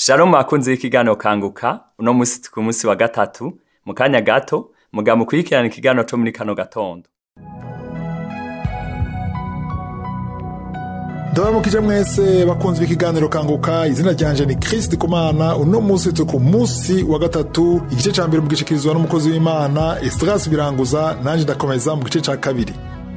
Shalom bakunzi b'ikiganiro kanguka uno musi ku munsi wa gatatu mu kanya gato muga mukurikirana ikiganiro co muri kano gatondo ndabamukije mwese bakunze b'ikiganiro kanguka izina ryanje ni Christ Kumana uno munsi turi ku munsi wa gatatu igice ca mbere mugishikirizwa n'umukozi w'Imana Estras Biranguza nanje ndakomeza mu gice ca kabiri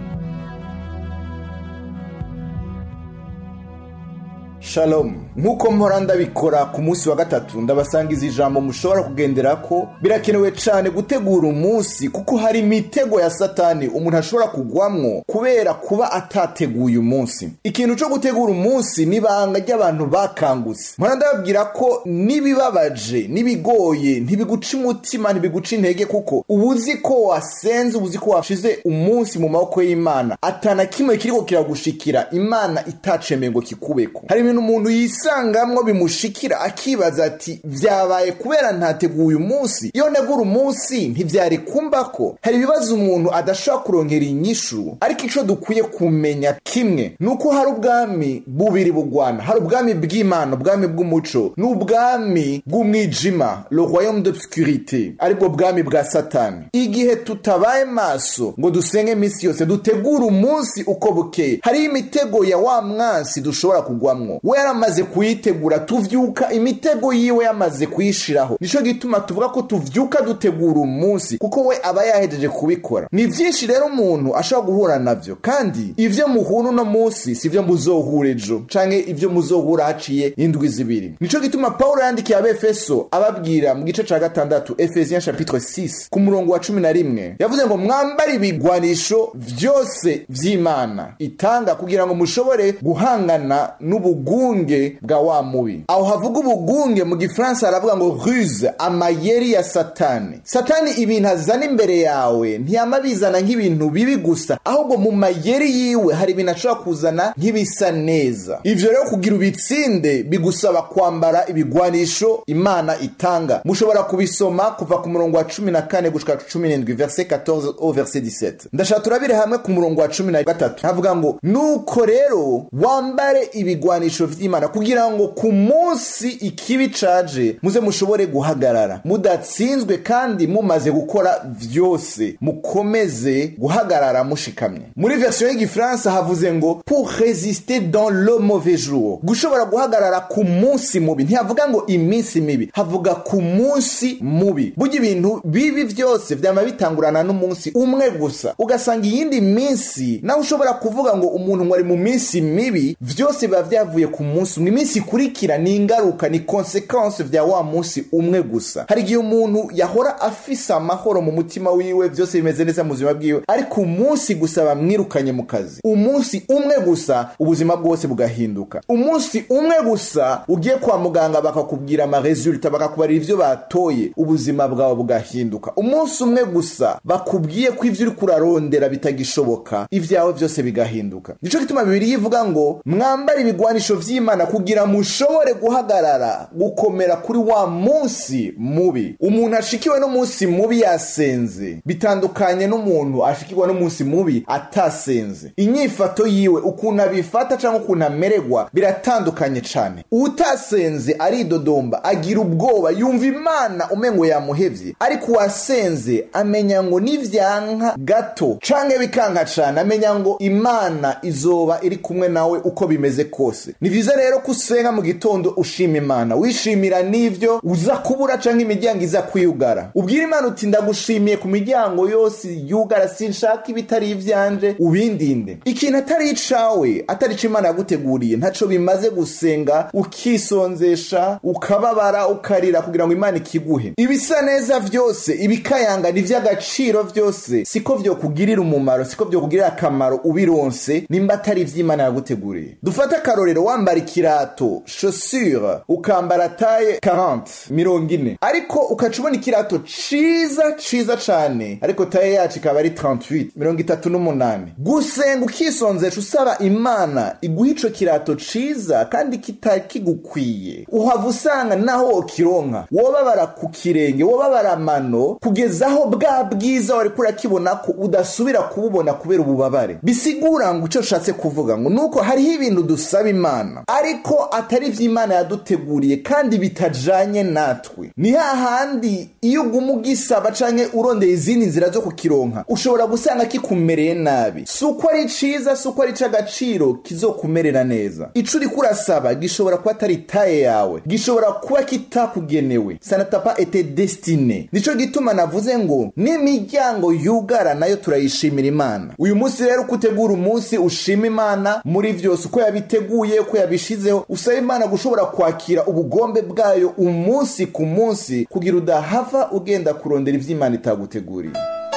Shalom nk'uko mpora ndabikora ku munsi wa gatatu ndabasangiza ijambo mushobora kugendera ko birakenewe cyane gutegura umunsi kuko hari imitego ya satani umuntu ashobora kugwamwo kubera kuba atateguye umunsi ikintu cyo gutegura umunsi ni ibanga ry'abantu bakangutse mpora ndababwira ko n'ibibabaje n'ibigoye ntibiguca umutima ntibiguca intege kuko uba uzi ko wasenze uba uzi ko washize umunsi mu maboko y'imana atana kimwe kiriko kiragushikira imana itacemeye ngo kikubeko hari ibintu umuntu yisangamwo bimushikira akibaza ati vyabaye kubera ntateguye umunsi iyo ntegura umunsi ntivyari kumbako hari ibibazo umuntu adashobora kuronkera inyishu ariko ico dukwiye kumenya kimwe ni uko hari ubwami bubiri bugwana hari ubwami bw'imana ubwami bw'umuco n'ubwami bw'umwijima le royaume d'obscurité aribwo bwami bwa satani igihe tutabaye maso ngo dusenge iminsi yose dutegure umunsi uko bukeye hariho imitego ya wa mwansi dushobora kugwamwo we yaramaze kuyitegura tuvyuka imitego yiwe yamaze kuyishiraho nico gituma tuvuga ko tuvyuka dutegura umunsi kuko we aba yahejeje kubikora ni vyinshi rero umuntu ashobora guhura navyo kandi ivyo muhura uno munsi sivyo muzohura ejo canke ivyo muzohura haciye indwi zibiri nico gituma pawulo yandikiye abefeso ababwira mu gice ca gatandatu efesiens chapitre 6 ku murongo wa cumi na rimwe yavuze ngo mwambare ibigwanisho vyose vy'imana itanga kugira ngo mushobore guhangana n'ubugunge bwa wa mubi aho havuga ubugunge mu gifaransa haravuga ngo ruse amayeri ya satani satani ibintu azana imbere yawe ntiyama bizana nk'ibintu bibi gusa ahubwo mu mayeri yiwe hari ibintu ashobora kuzana nk'ibisa neza ivyo rero kugira ubitsinde bigusaba kwambara ibigwanisho imana itanga mushobora kubisoma kuva ku murongo wa cumi na kane gushika cumi n'indwi verse 14 au verse 17 ndashaka turabire hamwe ku murongo wa cumi na gatatu havuga ngo nuko rero wambare ibigwanisho vy'imana kugira ngo ku munsi ikibi caje muze mushobore guhagarara mudatsinzwe kandi mumaze gukora vyose mukomeze guhagarara mushikamye muri version y'igifaransa havuze ngo pour résister dans le mauvais jour gushobora guhagarara ku munsi mubi ntihavuga ngo iminsi mibi havuga ku munsi mubi burya ibintu bibi vyose vyama bitangurana n'umunsi umwe gusa ugasanga iyindi minsi nawe ushobora kuvuga ngo umuntu ngo ari mu minsi mibi vyose biba vyavuye ku munsi umwe iminsi ikurikira ni ingaruka ni konsekanse vya wa munsi umwe gusa hari igihe umuntu yahora afise amahoro mu mutima wiwe vyose bimeze neza mu buzima bwiwe ariko umunsi gusa bamwirukanye mu kazi umunsi umwe gusa ubuzima bwose bugahinduka umunsi umwe gusa ugiye kwa muganga bakakubwira amaresulta bakakubarira ivyo batoye ubuzima bwawe bugahinduka umunsi umwe gusa bakubwiye ko ivyo uriko urarondera bitagishoboka ivyawe vyose bigahinduka nico gituma bibiri yivuga ngo mwambare ibigwanisho vy'imana kugira mushobore guhagarara gukomera kuri wa munsi mubi umuntu ashikiwe n'umunsi mubi yasenze bitandukanye n'umuntu ashikirwa n'umunsi mubi atasenze inyifato yiwe ukuntu abifata cyangwa ukuntu amererwa biratandukanye cyane utasenze aridodomba agira ubwoba yumva imana umengo yamuhevye ariko uwasenze amenya ngo nivyanka gato canke bikanka cane amenya ngo imana izoba iri kumwe nawe uko bimeze kose ni vyiza rero ko usenga mu gitondo ushima imana wishimira n'ivyo uza kubura canke imiryango iza kwiyugara ubwira imana uti ndagushimiye ku miryango yose yugara sinshaka ibitari ivyanje ubindinde ikintu atari icawe atari ico imana yaguteguriye ntaco bimaze gusenga ukisonzesha ukababara ukarira kugira ngo imana ikiguhe ibisa neza vyose ibikayanga ni vy'agaciro vyose siko vyokugirira umumaro siko vyokugirira akamaro ubironse nimba atari ivy'imana yaguteguriye dufate akarorero wambara ikirato chaussure ukambara taye 40 mirongo ine ariko ukaca ubona ikirato ciza ciza cane ariko taye yacu ikaba ari 38 mirongo itatu n'umunani gusenga ukisonzesha usaba imana iguha ico kirato ciza kandi kitari kigukwiye uhava usanga naho wokironka wobabara ku kirenge wobabara amano kugeza aho bwa bwiza wariko urakibona ko udasubira kububona kubera ububabare bisigura ngo ico ushatse kuvuga ngo nuko hariho ibintu dusaba imana imana ariko atari ivy'imana yaduteguriye kandi bitajanye natwe ni hahandi iyo uguma ugisaba canke urondeye izindi nzira zo kukironka ushobora gusanga kikumereye nabi si uko ari ciza si uko ari c'agaciro kizokumerera neza ico uriko urasaba gishobora kuba atari taye yawe gishobora kuba kitakugenewe sanatapa ete destine nico gituma navuze ngo n'imiryango yugara nayo turayishimira imana uyu munsi rero uko utegura umunsi ushima imana muri vyose uko yabiteguye uko yabishizeho usaba imana gushobora kwakira ubugombe bwayo umunsi ku munsi kugira udahava ugenda kurondera ivy'imana itaguteguriye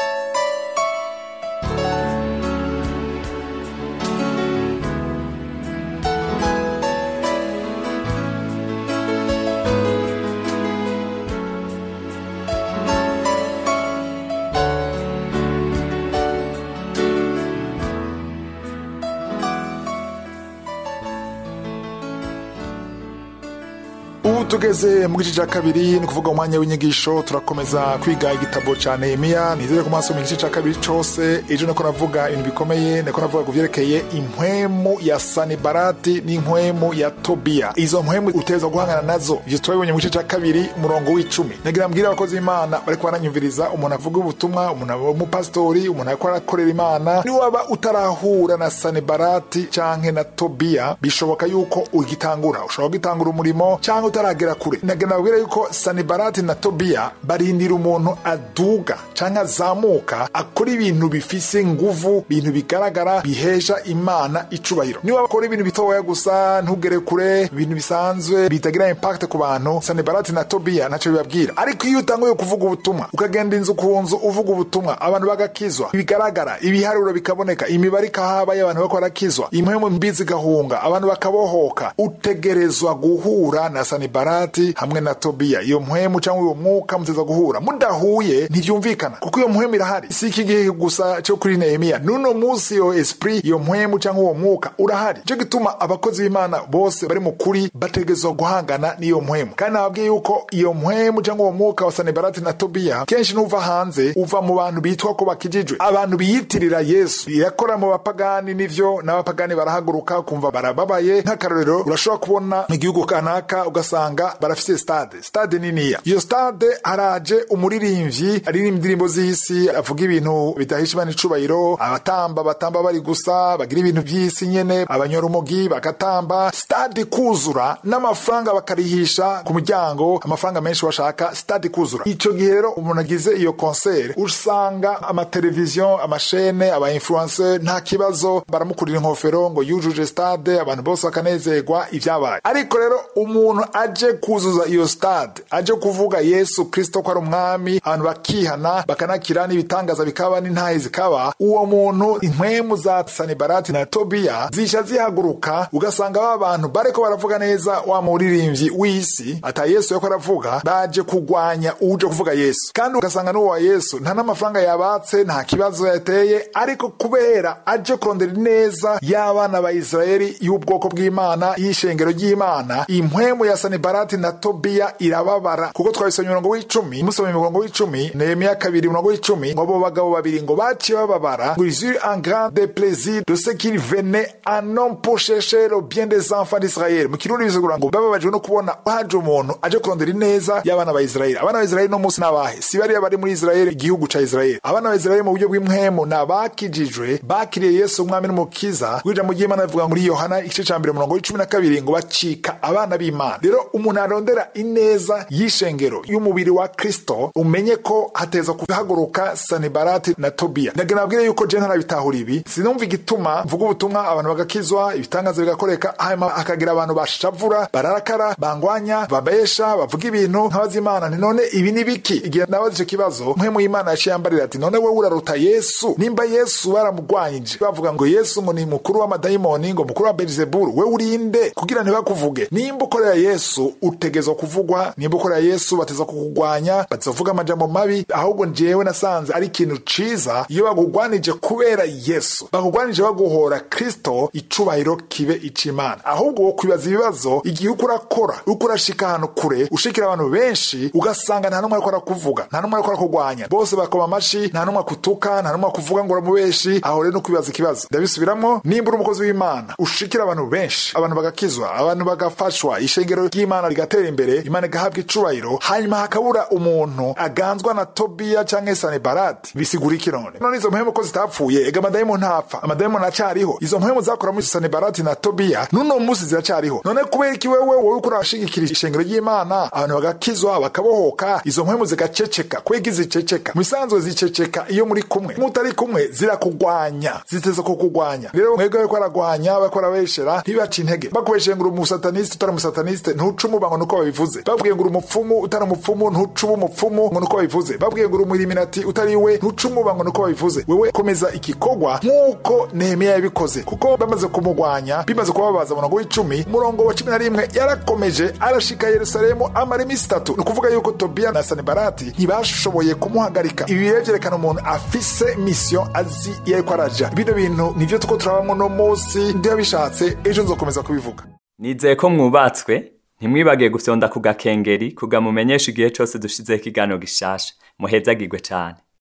ubu tugeze mu gice cya kabiri ni ukuvuga umwanya w'inyigisho turakomeza kwiga igitabo cya nehemiya nizere ko mwasoma igice cya kabiri cyose ejo niko navuga ibintu bikomeye niko navuga ku byerekeye impwemu ya sanibarati n'impwemu ya tobiya izo mpwemu uteza guhangana nazo ibyo turabibonye mu gice cya kabiri umurongo w'icumi nagira mbwira abakozi b'imana bari baranyumviriza umuntu avuga ubutumwa umuntu w'umupasitori umuntu ariko arakorera imana niba waba utarahura na sanibarati cyangwa na tobiya bishoboka yuko ugitangura ushobora kugitangura umurimo cyangwa utaragera kure nagira nabwira yuko sanibarati na tobiya barindira umuntu aduga cyangwa azamuka akora ibintu bifise nguvu ibintu bigaragara bihesha imana icubahiro niba bakora ibintu bitoya gusa ntugere kure ibintu bisanzwe bitagira impact ku bantu sanibarati na tobiya ntacyo bibabwira ariko iyo utanguye kuvuga ubutumwa ukagenda inzu ku nzu uvuga ubutumwa abantu bagakizwa bigaragara ibiharuro bikaboneka imibare ikahaba y'abantu bako barakizwa impwemu mbi zigahunga abantu bakabohoka utegerezwa guhura na sanibarati hamwe na tobiya iyo mpwemu cyangwa uwo mwuka muteza guhura mudahuye ntibyumvikana kuko iyo mpwemu irahari si iki gihe gusa cyo kuri nehemiya n'uno munsi iyo esprit iyo mpwemu cyangwa uwo mwuka urahari nicyo gituma abakozi b'imana bose bari mu kuri bategerezwa guhangana n'iyo mpwemu kandi nababwiye yuko iyo mpwemu cyangwa uwo mwuka wa sanibarati na tobiya kenshi n'uva hanze uva mu bantu bitwa ko bakijijwe abantu biyitirira yesu yakora mu bapagani n'ivyo n'abapagani barahaguruka kumva barababaye nk'akarorero urashobora kubona mu gihugu kanaka ugasanga barafise stade stade niniya iyo stade haraje umuririmbyi aririmba indirimbo z'isi avuga ibintu bidahesha imana icubahiro abatamba batamba bari gusa bagira ibintu by'isi nyene abanyora umugi bagatamba stade kuzura n'amafaranga bakarihisha ku muryango amafaranga menshi bashaka stade kuzura ico gihe rero umuntu agize iyo concert usanga amateleviziyo amashene aba influencer nta kibazo baramukurira inkofero ngo yujuje stade abantu bose bakanezerwa ivyabaye ariko rero umuntu aje kuzuza iyo stade aje kuvuga yesu kristo ko ari umwami abantu bakihana bakanakira n'ibitangaza bikaba n'intahe zikaba uwo muntu impwemu za sanibarati na tobiya zisha zihaguruka ugasanga ba bantu bariko baravuga neza wa muririmbyi w'isi ata yesu yako aravuga baje kugwanya uje kuvuga yesu kandi ugasanga n'uwo wa yesu nta n'amafaranga yabatse nta kibazo yateye ariko kubera aje kurondera neza y'abana ba isirayeli y'ubwoko bw'imana y'ishengero ry'imana impwemu ya sanibarati na tobiya irababara kuko twabisomye umurongo w'icumi musomye umurongo w'icumi nehemiya kabiri umurongo w'icumi ngo abo bagabo babiri ngo baciye bababara ngo ils eurent un grand déplaisir de ce qu'il venait un homme pour chercher le bien des enfants d'israël mu kirundi bisigura ngo bababajwe no kubona haje umuntu aje kurondera ineza y'abana ba isirayeli abana ba isirayeli no munsi n'abahe si bariya bari muri isirayeli igihugu ca isirayeli abana ba isirayeli mu buryo bw'impwemu ni abakijijwe bakiriye yesu umwami n'umukiza ijambo ry'imana rivuga muri yohana igice ca mbere umurongo w'icumi na kabiri ngo bacika abana b'imana rero umuntu arondera ineza y'ishengero y'umubiri wa kristo umenye ko hateza kuhaguruka sanibarati na tobiya ndagira nabwire yuko je ntarabitahura ibi sinumva igituma mvuga ubutumwa abantu bagakizwa ibitangaza bigakoreka hanyuma hakagira abantu bashavura bararakara bangwanya babesha bavuga ibintu nk'abazimana nti none ibi ni biki igihe nabaza ico kibazo mpwemu y'imana yaciye yambarira ati none wewe uraruta yesu nimba yesu baramugwanyije bavuga ngo yesu ngo ni mukuru w'amadayimoni ngo mukuru wa belizeburu we urinde kugira ntibakuvuge nimba ukorera yesu gatatu utegezwa kuvugwa nimba ukora yesu bateza kukugwanya batavuga amajambo mabi ahubwo njyewe nasanze ari ikintu ciza iyo bagugwanije kubera yesu bakugwanije baguhora kristo icubahiro kibe ic'imana ahubwo wo kwibaza ibibazo igihe uko urakora uko urashika ahantu kure ushikira abantu benshi ugasanga nta n'umwe ariko arakuvuga nta n'umwe ariko arakugwanya bose bakoma amashi nta n'umwe akutuka nta n'umwe akuvuga ngo uramubeshi aho rero no kwibaza ikibazo ndabisubiramwo nimba uri umukozi w'imana ushikira abantu benshi abantu bagakizwa abantu bagafashwa ishengero ry'imana rigatera imbere imana igahabwa icubahiro hanyuma hakabura umuntu aganzwa na tobiya canke sanibarati bisigura iki none none izo mpemu ko zitapfuye ega amadayimoni ntapfa amadayimoni acariho izo mpemu zakora muri sanibarati na tobiya n'uno munsi ziracariho none kubera iki wewe wowe uko urashigikira ishengero ry'imana abantu bagakizwa bakabohoka izo mpemu zigaceceka kwega ziceceka mu bisanzwe ziceceka iyo muri kumwe mutari kumwe zirakugwanya ziteze kukugwanya rero mwebwe bariko baragwanya bariko barabeshera ntibaca intege bakubesheye ngo uri umusataniste utari umusataniste ntuca umubango nuko babivuze babwiye ngo uri umupfumu utari umupfumu ntuca uba umupfumu ngo nuko babivuze babwiye ngo uri umuriminati utari we ntuca umubango nuko babivuze wewe komeza igikorwa nk'uko nehemiya yabikoze kuko bamaze kumugwanya bimaze kubabaza umurongo w'icumi umurongo wa cumi na rimwe yarakomeje arashika yerusalemu amara iminsi itatu ni ukuvuga yuko tobiya na sanibarati ntibashoboye kumuhagarika ibi rero vyerekana umuntu afise misiyo azi iyo ariko araja bino bintu nivyo tuko turabamwo no munsi ndiyo bishatse ejo nzokomeza kubivuga nizeye ko mwubatswe ntimwibagiye gufyonda ku gakengeri kugamumenyesha igihe cose dushizeho ikiganiro gishasha muhezagirwe cane